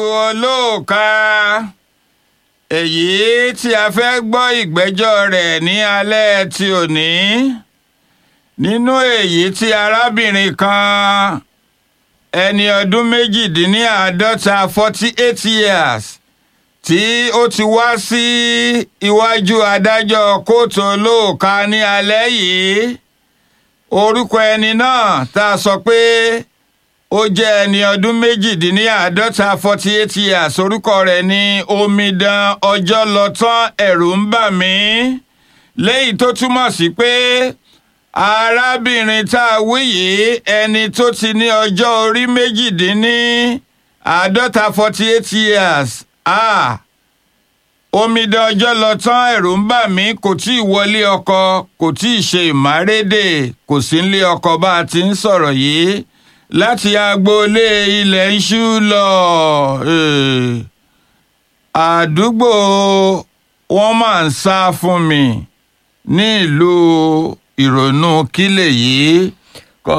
olóòka èyí tí a fẹ́ gbọ́ ìgbẹ́jọ́ rẹ̀ ní alẹ́ ti òní nínú èyí tí arábìnrin kan ẹni ọdún méjìdínláàádọ́ta forty eight years tí ó ti wá sí iwájú adájọ́ kóòtù olóòka ní alẹ́ yìí orúkọ ẹni náà tá a sọ pé ó jẹ́ ẹni ọdún méjìdínláàádọ́ta forty eight years orúkọ rẹ̀ ní omidan ọjọ́ lọ tán ẹ̀rù ń bà mí léyìí tó túmọ̀ sí pé arábìnrin tá a wí yìí ẹni tó ti ní ọjọ́ orí méjìdínláàádọ́ta forty eight years ah omidan ọjọ́ lọ tán ẹ̀rù ń bà mí kò tí ì wọlé ọkọ kò tí ì ṣe ìmárédè kò sí nílé ọkọ bá a ti ń sọ̀rọ̀ yìí láti agboolé ilẹ̀ ń ṣú lọ àdúgbò wọn máa ń sá fún mi ní ìlú ìrònú kílẹ̀ yìí kọ́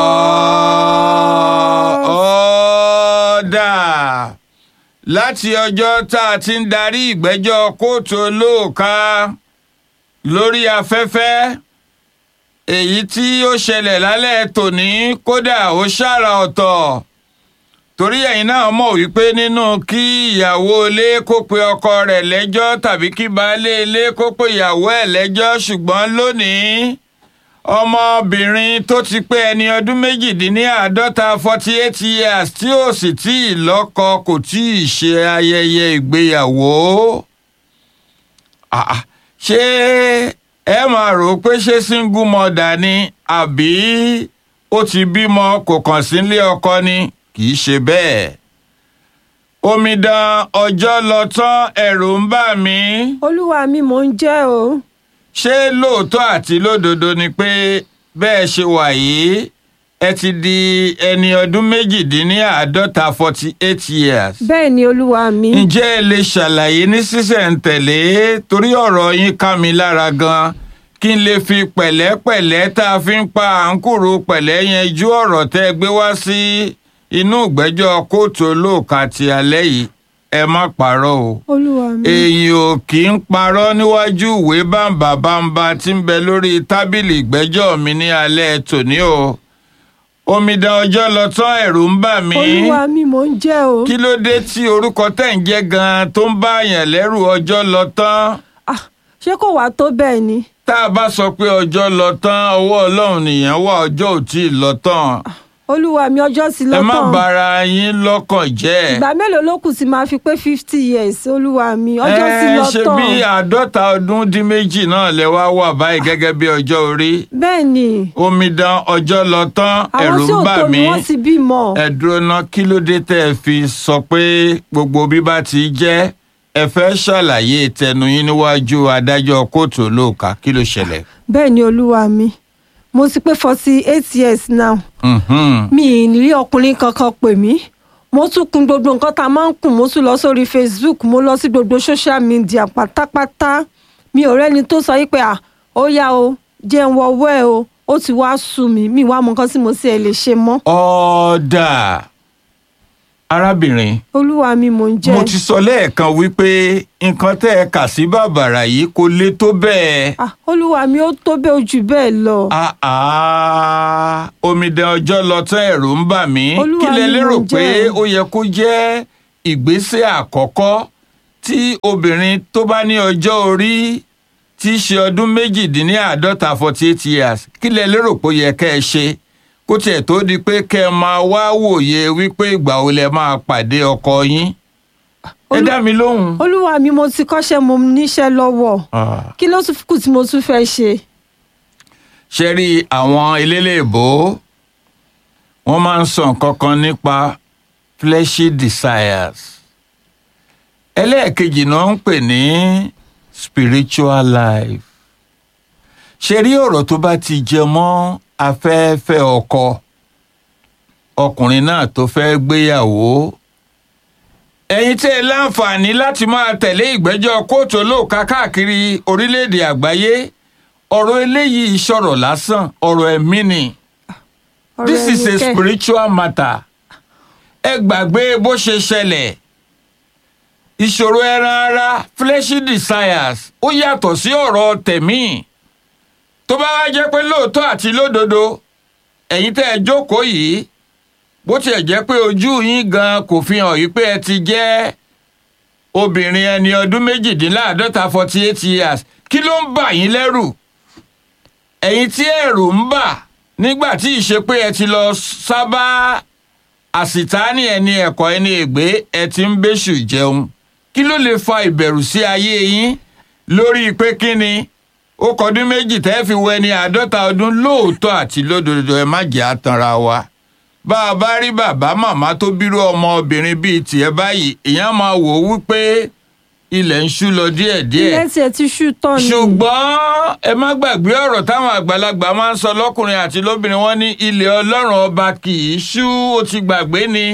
ọ́dà láti ọjọ́ tá a ti ń darí ìgbẹ́jọ́ kóòtù olóòka lórí afẹ́fẹ́ èyí tí ó ṣẹlẹ̀ lálẹ́ tòní kódà ó ṣàrà ọ̀tọ̀ torí ẹ̀yin náà mọ̀ wípé nínú kí ìyàwó ilé kó pe ọkọ rẹ̀ lẹ́jọ́ tàbí kí baálé ilé kó pe ìyàwó ẹ̀ lẹ́jọ́ ṣùgbọ́n lónìí ọmọbìnrin tó ti pé ẹni ọdún méjìdínláàádọ́ta forty eight years tí ó sì tí ì lọ́kọ kò tí ì ṣe ayẹyẹ ìgbéyàwó ṣé ẹ máa rò ó pé ṣé single mother ni àbí ó ti bímọ kò kàn sí ilé ọkọ ni kì í ṣe bẹ́ẹ̀ omidan ọjọ́ lọ tán ẹ̀rù ń bà mí. olúwa mi mò ń jẹ́ o. ṣé lóòótọ́ àti lódodo ni pé bẹ́ẹ̀ ṣe wà yìí ẹ ti di ẹni ọdún méjìdínláàádọ́ta forty eight years. bẹ́ẹ̀ ni olúwa mi. ǹjẹ́ ẹ lè ṣàlàyé ní sísẹ̀ǹtẹ̀lé torí ọ̀rọ̀ yín ká mi lára gan-an kí n lè fi pẹ̀lẹ́pẹ̀lẹ́ tá a fi ń pa àǹkùrù pẹ̀lẹ́ yanjú ọ̀rọ̀ tẹ́ ẹ gbé wá sí inú ìgbẹ́jọ́ kóòtù olóòka ti alẹ́ yìí ẹ má parọ́ o. olúwa mi. èyí ò kì í parọ́ níwájú ìwé bàǹbà bàǹbà tí ń bẹ lórí tábìlì ìgbẹ́jọ́ mi ní alẹ́ tòní o. omidan ọjọ́ lọ tán ẹ̀rù ń bà mí. olúwa mi mò ń jẹ́ o. kí ló dé tí orúkọ tẹ̀ ń jẹ́ gan-an tó ń bá àyàn lẹ́rù ọjọ́ lọ tán. Ah, ṣé kò wá tó bẹ́ẹ̀ ni. tá a bá sọ pé ọjọ́ lọ tán ọwọ́ ọlọ́run nìyẹn wà ọjọ́ ò tí ì lọ tán. olúwa mi ọjọ́ sí ẹ lọ́tàn. má bara yín lọ́kàn jẹ́. ìgbà mélòó ló kù sí máa fi pé fifty years olúwa mi ọjọ́ sí ẹ ṣe lọ́tàn. bí àádọ́ta ọdún dín méjì náà lẹ wá wà báyìí gẹ́gẹ́ bí ọjọ́ orí. bẹ́ẹ̀ ni omidan ọjọ́ lọ tán àwọn ẹ̀rù tí ń ò bà tó mí. mi wọ́n ti bímọ. ẹ dúró ná kí ló dé tẹ́ ẹ fi sọ pé gbogbo bí bá ti jẹ́ ẹ fẹ́ ṣàlàyé tẹnu yín níwájú adájọ́ kóòtù olóòka kí ló ṣẹlẹ̀. bẹ́ẹ̀ ni olúwa mi mo ti pé forty eight years now Mhm. mi ì ní rí ọkùnrin kankan pè mí mo tún kun gbogbo nǹkan tá a máa ń kùn mo tún lọ sórí facebook mo lọ sí gbogbo social media pátápátá mi ò rẹ́ni tó sọ yí pé à ó yá o jẹ́ ń wọ́wọ́ ẹ o ó ti wá sú mi mi wá mọ nǹkan tí mo sì ẹ̀ lè ṣe mọ́ ọ̀dà arábìnrin olúwa mi mò ń jẹ́ mo ti sọ lẹ́ẹ̀kan wípé nǹkan tẹ́ ẹ kà sí bàbàrà yìí kò le tó bẹ́ẹ̀. Ah, olúwa mi ó tó bẹ́ẹ̀ ojú bẹ́ẹ̀ lọ Ah, ah, omidan ọjọ́ lọ tán ẹ̀rù ń bà mí Olúwa kí lẹ mi lérò mo pé jẹ́. ó yẹ kó jẹ́ ìgbésẹ̀ àkọ́kọ́ tí obìnrin tó bá ní ọjọ́ orí tí í ṣe ọdún méjìdínláàádọ́ta forty eight years kí lẹ lérò pé ó yẹ kẹ́ ẹ ṣe kó tiẹ̀ tó di pé kẹ́ ẹ máa wá wòye wípé ìgbà wo lẹ máa pàdé ọkọ yín ẹ Olú- dá mi lóhùn. olúwa mi mo ti kọ́ṣẹ́ mo níṣẹ́ lọ́wọ́ Ah. kí ló tún kù tí mo tún fẹ́ ṣe ṣe rí àwọn eléléèbó wọ́n máa ń sọ nǹkan kan nípa fleshy desires ẹlẹ́ẹ̀kejì náà ń pè ní spiritual life ṣe rí ọ̀rọ̀ tó bá ti jẹ mọ́ afẹ́fẹ́ ọkọ ọkùnrin náà tó fẹ́ gbéyàwó ẹ̀yin tẹ́ ẹ láǹfààní láti máa tẹ̀lé ìgbẹ́jọ́ kóòtù olóòka káàkiri orílẹ̀-èdè àgbáyé ọ̀rọ̀ eléyìí sọ̀rọ̀ lásán ọ̀rọ̀ ẹ̀mí ni ọ̀rọ̀ this is ẹni a kẹ́. spiritual matter ẹ gbàgbé bó ṣe ṣẹlẹ̀ ìṣòro ẹran ara fleshy desires ó yàtọ̀ sí ọ̀rọ̀ tẹ̀mí tó bá wá jẹ́ pé lóòótọ́ àti lódodo ẹ̀yin tẹ́ ẹ jókòó yìí bó tiẹ̀ jẹ́ pé ojú yín gan kò fi hàn yí pé ẹ ti jẹ́ obìnrin ẹni ọdún méjìdínláàádọ́ta forty eight years kí ló ń bà yín lẹ́rù ẹ̀yin tí ẹ̀rù ń bà nígbà tí ìṣe pé ẹ ti lọ sábà àsìtáàní ẹni ẹ̀kọ́ ẹni ègbé ẹ ti ń bẹ́ṣù jẹun kí ló lè fa ìbẹ̀rù sí ayé yín lórí pé kí ni ó kọdún méjì tẹ́ fi wọ ẹni àádọ́ta ọdún lóòótọ́ àti lódodo ẹ má jẹ́ àtanra wa bá a bá rí bàbá màmá tó bírú ọmọ obìnrin bíi tiẹ̀ báyìí èèyàn máa wò ó wípé ilẹ̀ ń ṣú lọ díẹ̀díẹ̀ ilé tiẹ̀ ti ṣú tán ni. ṣùgbọ́n ẹ má gbàgbé ọ̀rọ̀ táwọn àgbàlagbà máa ń sọ lọ́kùnrin àti lóbìnrin wọn ní ilẹ̀ ọlọ́run ọba kì í ṣú ó ti gbàgbé ni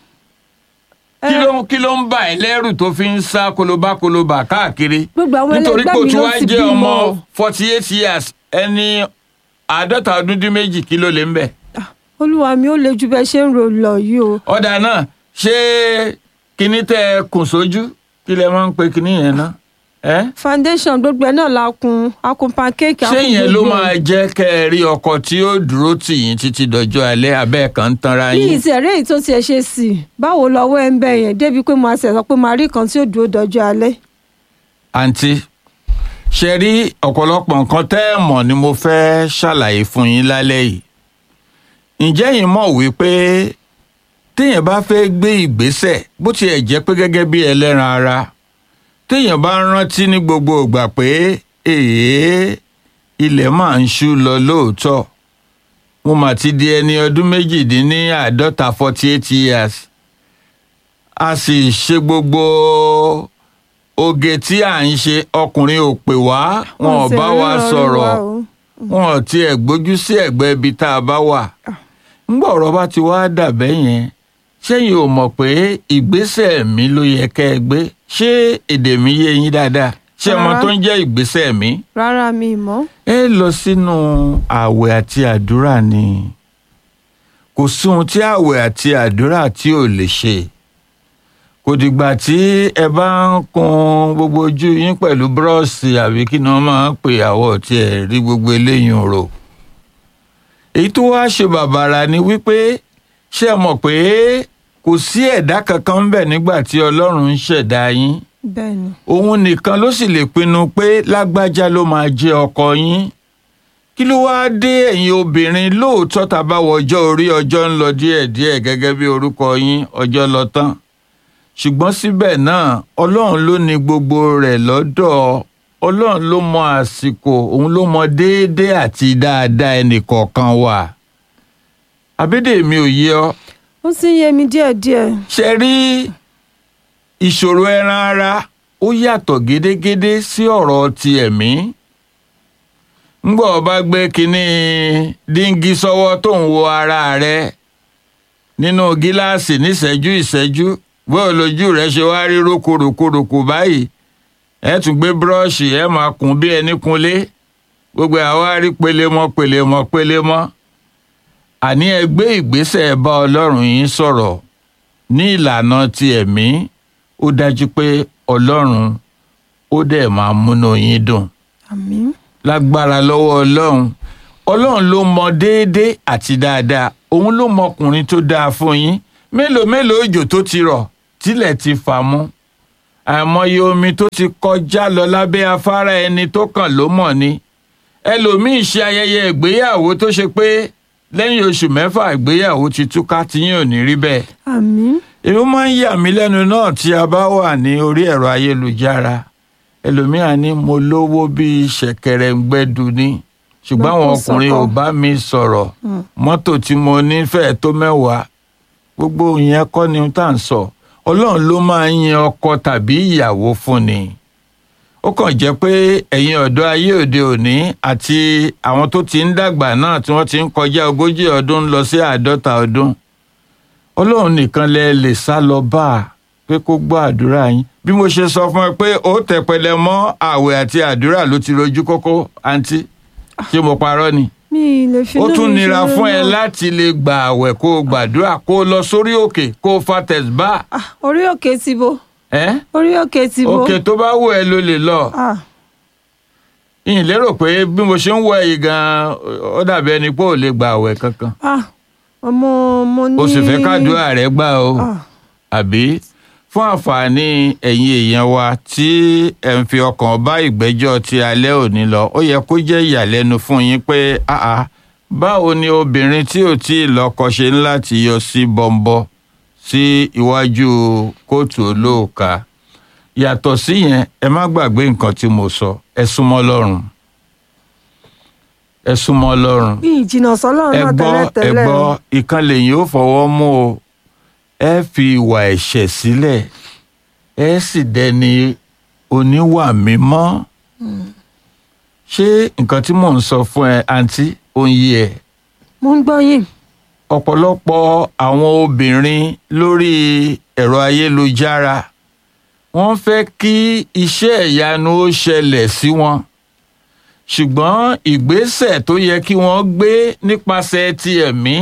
kí ló kí ló ń bà ẹ́ lẹ́rù tó fi ń sá kolobá kolobá káàkiri Gbogbo àwọn nítorí pé ẹlẹgbẹ́ o mi tún ló wá ti jẹ́ bímọ. ọmọ forty eight years ẹni àádọ́ta ọdún dín méjì kí ló lè ń bẹ̀. Ah, olúwa mi ó le ju bẹ́ẹ̀ ṣe ń ro lọ yìí o. ọ̀dà náà ṣé kinní tẹ́ ẹ kùn sójú kí lẹ máa ń pe kinní yẹn náà ẹ́ foundation gbogbo ẹ̀ náà la kun akun pancake ṣé akun yẹn ló gbogbo ẹ̀. máa jẹ́ kẹ́ ẹ rí ọkọ tí ó dúró tì yín títí dọjọ́ alẹ́ abẹ́ kan ń tanra bí yín. ìtì ẹ̀rẹ́ èyí tó tiẹ̀ ṣe sí i báwo lọ́wọ́ ẹ̀ ń bẹ̀ yẹn débi pé mo àṣẹ sọ pé màá rí kan tí ó dúró dọjọ́ alẹ́. àǹtí ṣe rí ọ̀pọ̀lọpọ̀ nǹkan tẹ́ ẹ mọ̀ ni mo fẹ́ ṣàlàyé fún yín lálẹ́ yìí ǹjẹ́ yín mọ̀ wípé téèyàn bá fẹ́ gbé ìgbésẹ̀ bó tiẹ̀ jẹ́ pé gẹ́gẹ́ bí ẹlẹ́ran ara téèyàn bá rántí ní gbogbo ìgbà pé èèyàn ilẹ̀ máa ń ṣú lọ lóòótọ́ mo mà ti di ẹni ọdún méjìdínláàádọ́ta forty eight years a sì ṣe gbogbo oge tí à ń ṣe ọkùnrin ò pè wá wọn ò sì bá wa ríran rí sọ̀rọ̀ wa o. wọn ò tiẹ̀ gbójú sí ẹ̀gbẹ́ ibi tá a bá wà ńgbà ọ̀rọ̀ bá ti wá dàbẹ́ yẹn ṣẹ́yìn ò mọ̀ pé ìgbésẹ̀ mi ló yẹ kẹ́ ẹ gbé ṣé èdè mi yé yín dáadáa ṣé ọmọ Rárá. tó ń jẹ́ ìgbésẹ̀ mi rárá mi mọ́. ẹ lọ sínú ààwẹ̀ àti àdúrà ni kò sí ohun tí ààwẹ̀ àti àdúrà tí ò lè ṣe kò dìgbà tí ẹ bá ń kun gbogbo ojú yín pẹ̀lú búrọ́ọ̀sì àbí kí ni wọ́n máa ń pè àwọ̀ tí ẹ rí gbogbo eléyìí rò èyí tó wá ṣe bàbàrà ni wípé ṣé ẹ mọ̀ pé kò sí ẹ̀dá kankan ń bẹ nígbà tí ọlọ́run ń ṣẹ̀dá yín bẹ́ẹ̀ ni òun nìkan ló sì lè pinnu pé lágbájá ló máa jẹ ọkọ yín kí ló wáá dé ẹ̀yin obìnrin lóòótọ́ tá a bá wọ ọjọ́ orí ọjọ́ ń lọ díẹ̀díẹ̀ gẹ́gẹ́ bí orúkọ yín ọjọ́ lọ tán ṣùgbọ́n síbẹ̀ náà ọlọ́run ló ní gbogbo rẹ̀ lọ́dọ̀ ọlọ́run ló mọ àsìkò òun ló mọ déédéé àti dáadáa ẹnìkọ̀ọ̀kan wa àbídèmí ò yé ọ ó sì ń yé mi díẹ̀díẹ̀. ṣe rí ìṣòro ẹran ara ó yàtọ̀ gédégédé sí ọ̀rọ̀ ti ẹ̀mí ńgbọ́ ọ bá gbé kínní díngí sọ́wọ́ tó ń wo ara rẹ nínú gíláàsì níṣẹ́jú ìṣẹ́jú bóyá lójú rẹ ṣe wá rí rókòrókòrókò báyìí ẹ tún gbé búrọ́ọ̀ṣì ẹ máa kùn bí ẹni kunlé gbogbo àwa rí pelemọ́ pelemọ́ pelemọ́ àní ẹ gbé ìgbésẹ̀ bá ọlọ́run yín sọ̀rọ̀ ní ìlànà ti ẹ̀mí ó dájú pé ọlọ́run ó dẹ̀ máa múnú yín dùn àmín lágbára lọ́wọ́ ọlọ́run ọlọ́run ló mọ déédéé àti dáadáa òun ló mọ ọkùnrin tó dáa fún yín mélòó mélòó òjò tó ti rọ̀ tílẹ̀ ti fà mú àìmọye omi tó ti kọjá lọ lábẹ́ afárá ẹni tó kàn ló mọ̀ ni ẹlòmíín ṣe ayẹyẹ ìgbéyàwó tó ṣe pé lẹ́yìn oṣù mẹ́fà ìgbéyàwó ti túká tí yín ò ní rí bẹ́ẹ̀ àmín èmi máa ń yà mí lẹ́nu náà tí a bá wà ní orí ẹ̀rọ ayélujára ẹlòmíà ní mo lówó bíi ṣẹ̀kẹ̀rẹ̀ ń gbẹ́du ní ṣùgbọ́n àwọn Lọ́kùn ọkùnrin ò sọ́kọ̀. bá mi sọ̀rọ̀ mọ́tò tí mo ní fẹ́ẹ̀ tó mẹ́wàá gbogbo ìyẹn kọ́ ni tá à ń sọ ọlọ́run ló máa ń yan ọkọ tàbí ìyàwó fún ni ó kàn jẹ́ pé ẹ̀yin ọ̀dọ́ ayé òde òní àti àwọn tó ti ń dàgbà náà tí wọ́n ti ń kọjá ogójì ọdún lọ sí àádọ́ta ọdún ọlọ́run nìkan lẹ lè sá lọ bá a pé kó gbọ́ àdúrà yín bí mo ṣe sọ fún ẹ pé ó tẹpẹlẹ mọ́ ààwẹ̀ àti àdúrà ló ti rojú kókó àǹtí ṣé mo parọ́ ni mi ì lè fi ó inú tún mi nira ṣeré fún ẹ náà. láti lè gba ààwẹ̀ kó o gbàdúrà kó o lọ sórí òkè kó o fa tẹ̀síbá Ah, orí òkè ti bo ẹ́ orí òkè ti bo òkè tó bá wù ẹ́ ló lè lọ Ah, ìyìn lérò pé bí mo ṣe ń wọ ẹ̀yìn gan ó dàbí ẹni pé ò lè gba àwẹ̀ kankan ah, mo mo ní. o sì fẹ́ kádùá rẹ̀ gbà o Ah, àbí fún àǹfààní ẹ̀yin èèyàn wa tí ẹ̀ ń fi ọkàn bá ìgbẹ́jọ́ ti alẹ́ òní lọ ó yẹ kó jẹ́ ìyàlẹ́nu fún yín pé àá báwo ni obìnrin tí ò tí ì lọ́kọ ṣe ń láti yọ sí bọ́ńbọ́ sí iwájú kóòtù olóòka yàtọ̀ síyẹn ẹ má gbàgbé nǹkan tí mo sọ ẹ súnmọ́ lọ́rùn ẹ súnmọ́ lọ́rùn bí ìjìnà sọ́lọ́run ẹ náà gbọ́ ẹ tẹ́lẹ̀tẹ́lẹ̀. gbọ́ ìkan lèyìn ó fọwọ́ mú o ẹ fi ìwà ẹ̀ṣẹ̀ sílẹ̀ ẹ sì dẹni oníwà mímọ́ ṣé nǹkan tí mò ń sọ fún ẹ àǹtí ó ń yé ẹ mo ń gbọ́ yín. ọ̀pọ̀lọpọ̀ àwọn obìnrin lórí ẹ̀rọ ayélujára wọ́n fẹ́ kí iṣẹ́ ìyanu ó ṣẹlẹ̀ sí wọn ṣùgbọ́n ìgbésẹ̀ tó yẹ kí wọ́n gbé nípasẹ̀ ti ẹ̀mí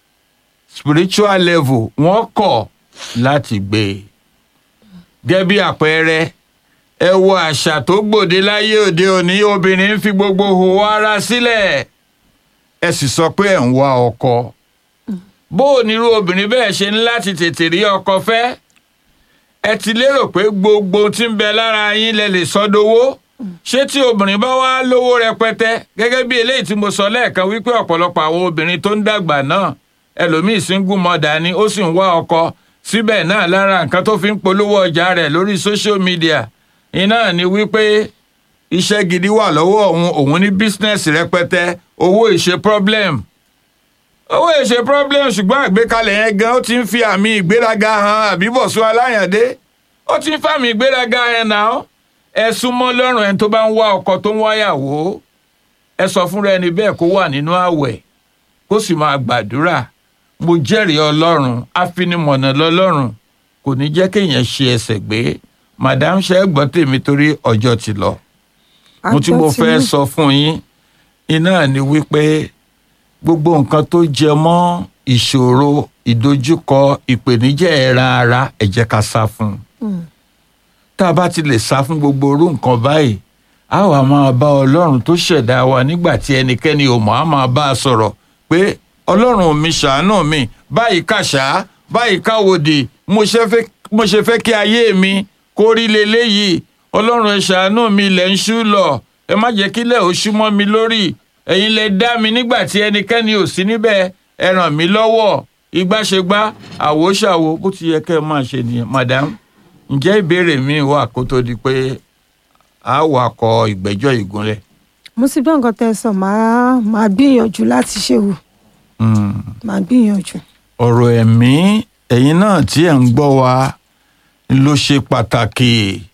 spiritual level wọ́n kọ̀ láti gbé e. gẹ́gẹ́ bí àpẹẹrẹ ẹ wo àṣà tó gbòde láyé òde òní obìnrin ń fi gbogbo hòhò ara sílẹ̀ ẹ sì sọ pé ẹ̀ ń wá ọkọ bó o nírú obìnrin bẹ́ẹ̀ ṣe ní láti tètè rí ọkọ fẹ́ ẹ ti lérò pé gbogbo ohun tí ń bẹ lára yín lẹ lè sọdowó ṣé tí obìnrin bá wá lówó rẹpẹtẹ gẹ́gẹ́ bí eléyìí tí mo sọ lẹ́ẹ̀kan wípé ọ̀pọ̀lọpọ̀ àwọn obìnrin tó ń dàgbà náà ẹlòmíín single mother ni ó sì ń wá ọkọ síbẹ̀ náà lára nǹkan tó fi ń polówó ọjà rẹ̀ lórí social media iná ni wípé iṣẹ́ gidi wà lọ́wọ́ òun òun ní business rẹpẹtẹ owó ìṣe problem owó ìṣe problem ṣùgbọ́n àgbékalẹ̀ yẹn gan ó ti ń fi àmì ìgbéraga hàn àbíbọ̀sùn aláyàndé ó ti ń fàmì ìgbéraga yẹn náà ẹ súnmọ́ lọ́rùn ẹni tó bá ń wá ọkọ tó ń wáyàwó ẹ sọ fúnra ẹni bẹ́ẹ̀ kó wà nínú àwẹ̀ kó sì máa gbàdúrà mo jẹ́rìí ọlọ́run afinimọ̀nà lọ́lọ́run kò ní jẹ́ kéèyàn ṣe ẹsẹ̀ gbé madam ṣe é gbọ́ tèmi torí ọjọ́ ti lọ mo tí mo fẹ́ sọ fún yín iná ni wípé gbogbo nǹkan tó jẹ mọ́ ìṣòro ìdojúkọ ìpèníjà ẹ̀ran ara ẹ jẹ́ ká sá fún un tá a bá ti lè sá fún gbogbo orú nǹkan báyìí a wà máa bá ọlọ́run tó ṣẹ̀dá wa nígbà tí ẹnikẹ́ni ò mọ̀ á máa bá a sọ̀rọ̀ pé ọlọ́run mi ṣàánú mi báyìí kàṣá báyìí káwòdì mo ṣe fẹ́ mo ṣe fẹ́ kí ayé mi kó rí leléyìí ọlọ́run ẹ ṣàánú mi ilẹ̀ ń ṣú lọ ẹ má jẹ́ kílẹ̀ ó ṣú mọ́ mi lórí ẹ̀yin lẹ dá mi nígbà tí ẹnikẹ́ni ò sí níbẹ̀ ẹ ràn mí lọ́wọ́ ìgbàṣegbà àwòṣàwò bó ti yẹ kẹ́ ẹ máa ṣe nìyẹn madam ǹjẹ́ ìbéèrè mi wà kó tó di pé a wà kọ ìgbẹ́jọ́ ìgúnlẹ̀. mo sì gbọ́ nǹkan tẹ́ ẹ sọ màá màá gbìyànjú láti ṣe wò Mm. màá gbìyànjú. ọ̀rọ̀ ẹ̀mí ẹ̀yin náà tí ẹ̀ ń gbọ́ wa ló ṣe pàtàkì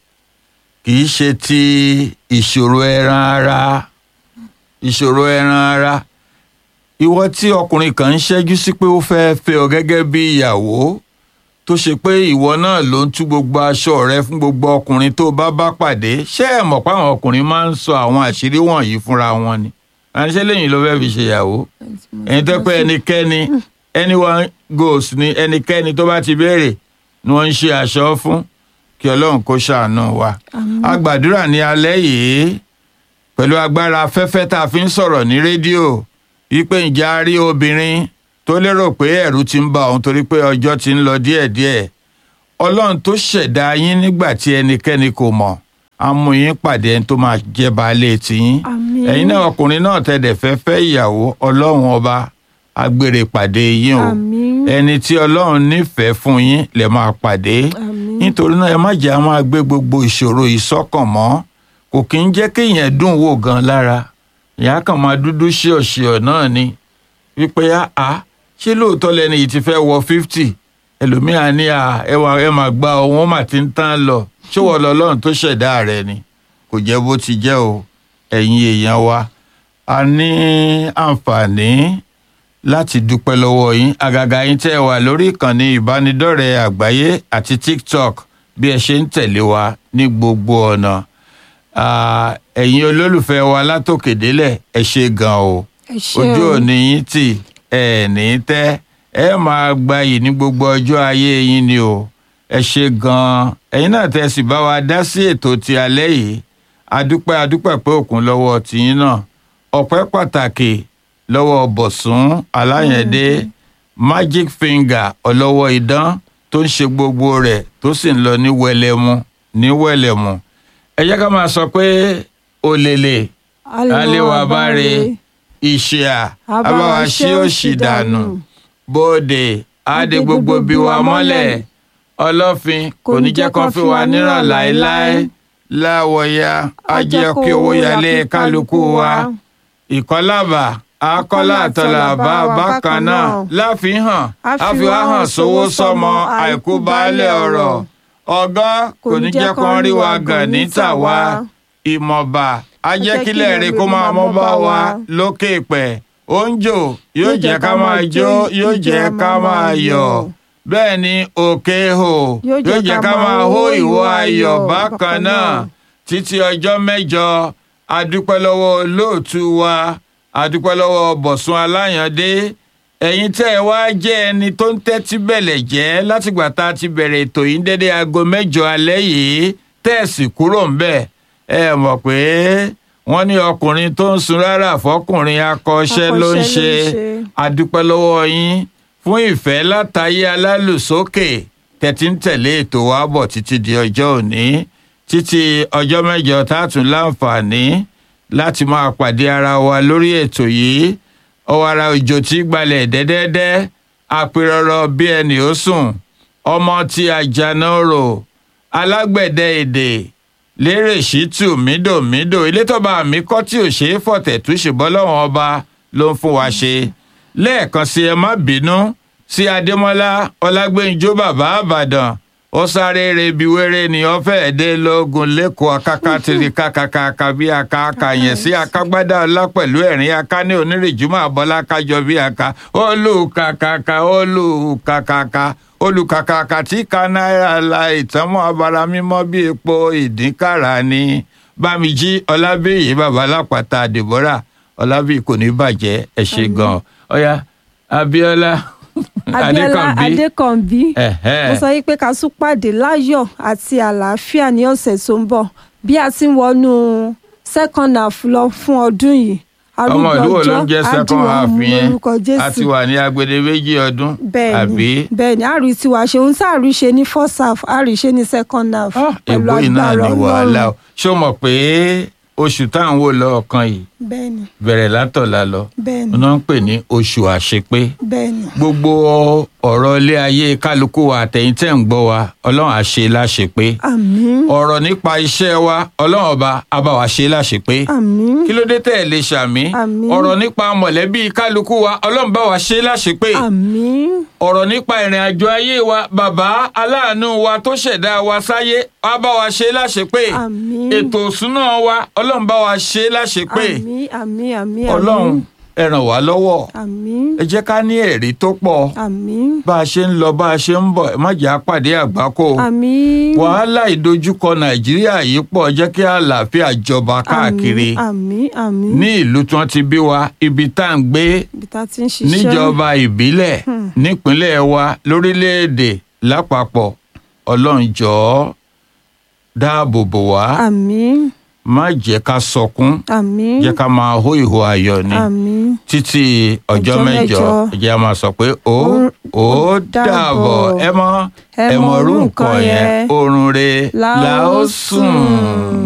kì í ṣe ti ìṣòro ẹran ara ìṣòro ẹran ara ìwọ tí ọkùnrin kan ń ṣẹ́jú sí pé ó fẹ́ẹ́ fẹ́ ọ gẹ́gẹ́ bí ìyàwó tó ṣe pé ìwọ náà ló ń tú gbogbo aṣọ rẹ fún gbogbo ọkùnrin tó bá bá pàdé ṣé ẹ mọ̀ pé àwọn ọkùnrin máa ń sọ àwọn àṣírí wọ̀nyí fúnra wọn ni àníṣe lẹ́yìn ló fẹ́ẹ́ fi ṣèyàwó ẹni tó pé ẹnikẹ́ni anyone goes ni ẹnikẹ́ni tó bá ti béèrè ni wọ́n ń ṣe aṣọ fún kí ọlọ́run kó ṣàánú wa. a gbàdúrà ní alẹ́ yìí pẹ̀lú agbára afẹ́fẹ́ tá a fi ń sọ̀rọ̀ ní rédíò wípé ǹjẹ́ a rí obìnrin tó lérò pé ẹ̀rù ti ń bà òun torí pé ọjọ́ ti ń lọ díẹ̀díẹ̀ ọlọ́run tó ṣẹ̀dá yín nígbà tí ẹnikẹ́ni kò mọ̀ á mú yín pàdé ẹni tó máa jẹ́ baálé tiyín Àmín. ẹ̀yin náà ọkùnrin náà tẹ̀dẹ̀ fẹ́ fẹ́ ìyàwó ọlọ́run ọba agbèrè pàdé yín o Àmín. ẹni tí ọlọ́run nífẹ̀ẹ́ fún yín lè máa pàdé Àmín. nítorí náà ẹ má jẹ́ a máa gbé gbogbo ìṣòro yìí sọ́kàn mọ́ kò kí ń jẹ́ kéèyàn dùn wò gan lára ìyá kan máa dúdú ṣíọ̀ṣíọ̀ náà ni wípé a ṣé lóòótọ́ lẹni yìí ti fẹ́ wọ fifty ẹlòmíà ní à ẹ wà ẹ máa gba ohun ó mà ti ń tán lọ ṣé wọ́n lọ lọ́run tó ṣẹ̀dá rẹ ni kò jẹ́ bó ti jẹ́ o ẹ̀yin èèyàn wa a ní àǹfààní láti dúpẹ́ lọ́wọ́ yín àgàgà yín tẹ́ ẹ wà lórí ìkànnì ìbánidọ́rẹ̀ẹ́ àgbáyé àti tiktok bí ẹ ṣe ń tẹ̀lé wa ní gbogbo ọ̀nà Ah, ẹ̀yin olólùfẹ́ wa látòkè délẹ̀ ẹ ṣe gan o ẹ ṣé ojú o. òní yín tì ẹ ní tẹ́ ẹ máa gbayì ní gbogbo ọjọ́ ayé yín ni o ẹ ṣe gan ẹ̀yin náà tẹ́ sì bá wa dá sí ètò ti alẹ́ yìí adúpẹ́ adúpẹ́ pé òkun lọ́wọ́ tìyín náà ọpẹ́ pàtàkì lọ́wọ́ bọ̀sùn aláyẹ̀dé magic finger ọlọ́wọ́ idán tó ń ṣe gbogbo rẹ̀ tó sì ń lọ ní wẹlẹmu ní wẹlẹmu ẹ jẹ́ ká máa sọ pé òlèlè aléwà báre ìṣìà abáwa ṣí òṣì dànù bóde àdé gbogbo bí wa mọ́lẹ̀ ọlọ́fin kò ní jẹ́ kán fi wa níràn láéláé láwọ̀ya á jẹ́ kí owó yálé kálukú wa ìkọlábà akọ́lá àtọ̀làbà bákan náà láfihàn àfihàn sówó sọmọ àìkú baálé ọ̀rọ̀ ọ̀gá kò ní jẹ́ kán rí wa gàn níta wa ìmọ̀ba ajẹ́kílẹ̀ rẹ̀ kó máa mọ́ bá wa lókè pẹ̀ oúnjò yóò jẹ́ ká máa jó yóò jẹ́ ká máa yọ̀ bẹ́ẹ̀ ni òkè hò yóò jẹ́ ká máa hó ìwọ ayọ̀ bákan náà títí ọjọ́ mẹ́jọ adúpẹ́ lọ́wọ́ olóòtú wa adúpẹ́ lọ́wọ́ bọ̀sùn aláyàndé ẹ̀yin tẹ́ ẹ wá jẹ́ ẹni tó ń tẹ́tí bẹ̀lẹ̀ jẹ́ látìgbà tá a ti bẹ̀rẹ̀ ètò yìí dédé aago mẹ́jọ alẹ́ yìí tẹ́ẹ̀sì kúrò ń bẹ̀ ẹ mọ̀ pé wọ́n ní ọkùnrin tó ń sun rárá fọkùnrin akọ́ṣẹ́ ló ń ṣe adúpẹ́ lọ́wọ́ yín fún ìfẹ́ látayé alálùsókè tẹ̀tí ń tẹ̀lé ètò wa bọ̀ títí di ọjọ́ òní títí ọjọ́ mẹ́jọ tá a tún láǹfààní láti máa pàdé ara wa lórí ètò yìí ọ̀wàrà òjò tí gbalẹ̀ dẹ́dẹ́dẹ́ àpérọ̀rọ̀ bí ẹnì ó sùn ọmọ tí àjànà rò alágbẹ̀dẹ èdè lérè ṣítù mídòmídò ilé tọ́ba mi kọ́ tí ò ṣeé fọ̀tẹ̀ tú ṣùgbọ́n lọ́wọ́n ọba ló ń fún wa ṣe lẹ́ẹ̀kan sí ẹ má bínú sí adémọ́lá ọlágbẹ́njọ́ bàbá àbàdàn ó sáré rebi wéré ni ó fẹ́ẹ́ dé lógun lẹ́kọ̀ọ́ akáká tiri kákàkàkà bí akáka yẹn sí akágbádá ọlá pẹ̀lú ẹ̀rín aká ní onírìjúmọ́ àbọ́lá kájọ bí aka olùkàkàkà olùkàkàkà olùkàkàkà tí ka náírà la ìtànmọ́ abara mímọ́ bí epo ìdínkàrà ni bámijí ọlábíyì bàbá lápáta deborah ọlábíyì kò ní bàjẹ́ ẹ ṣe gan-an ọ̀ya abíọ́lá abiola adékànbí Ẹ̀hẹ́. mo sọ yìí pé ká tún pàdé láyọ̀ àti àlàáfíà ní ọ̀sẹ̀ tó ń bọ̀ bí a ti ń wọnú second half lọ fún ọdún yìí ọmọ ìlú wo ló ń jẹ́ arúgbó second ọjọ́, half àdìwọ̀n yẹn lórúkọ a ti jésù wà ní agbede méjì ọdún bẹ́ẹ̀ni àbí bẹ́ẹ̀ni àrí tiwa ṣe ohun tá a rí ṣe ní first half àrí ṣe ní second half pẹ̀lú èbó iná agbára ni wàhálà ọlọ́run o ṣó mọ̀ pé oṣù tá à ń wò lọ́ọ̀kan yìí bẹ́ẹ̀ni bẹ̀rẹ̀ látọ̀la lọ bẹ́ẹ̀ni wọ́n ń pè ní oṣù àṣepé bẹ́ẹ̀ni gbogbo ọ̀rọ̀ ilé ayé kálukú wa àtẹ̀yìntẹ̀ ń gbọ́ wa ọlọ́run á ṣe láṣepé àmín ọ̀rọ̀ nípa iṣẹ́ wa ọlọ́run ọba á bá wa ṣe láṣepé àmín kí ló dé tẹ̀ lè ṣàmì Àmín. ọ̀rọ̀ nípa mọ̀lẹ́bí kálukú wa ọlọ́run bá wa ṣe láṣepé àmín ọ̀rọ̀ nípa ìrìn àjò ayé wa bàbá aláàánú wa tó ṣẹ̀dá wa sáyé á bá wa ṣe láṣepé Àmín. ètò òṣùnà wa ọlọ́run bá wa ṣe láṣepé àmín àmín àmín ọlọ́run ẹ ràn wá lọ́wọ́ àmín ẹ jẹ́ ká ní ẹ̀rí tó pọ̀ àmín bá a ṣe ń lọ bá a ṣe ń bọ̀ ẹ má jẹ́ àpàdé àgbákò àmín wàhálà ìdojúkọ nàìjíríà yìí pọ̀ jẹ́ kí àlàáfíà jọba káàkiri àmín àmín ní ìlú tí wọ́n ti bí wa ibi tá à ń gbé ibi tá a ti ń ṣiṣẹ́ níjọba ìbílẹ̀ nípínlẹ̀ wa lórílẹ̀‐èdè lápapọ̀ ọlọ́run jọ̀ọ́ dáàbò bò wá àmín má jẹ́ ká sọkún àmín jẹ́ ká máa hó ìhó ayọ̀ ni àmín títí ọjọ́ Ọjọ́ mẹ́jọ mẹ́jọ. ẹ jẹ́ á máa sọ pé ó Ó- ó ó dàbọ̀ dàbọ̀. ẹ mọ Ẹ ẹ mọ mọ irú orú nǹkan nǹkan yẹn yẹn. oorun re La la ó ó sùn. sùn.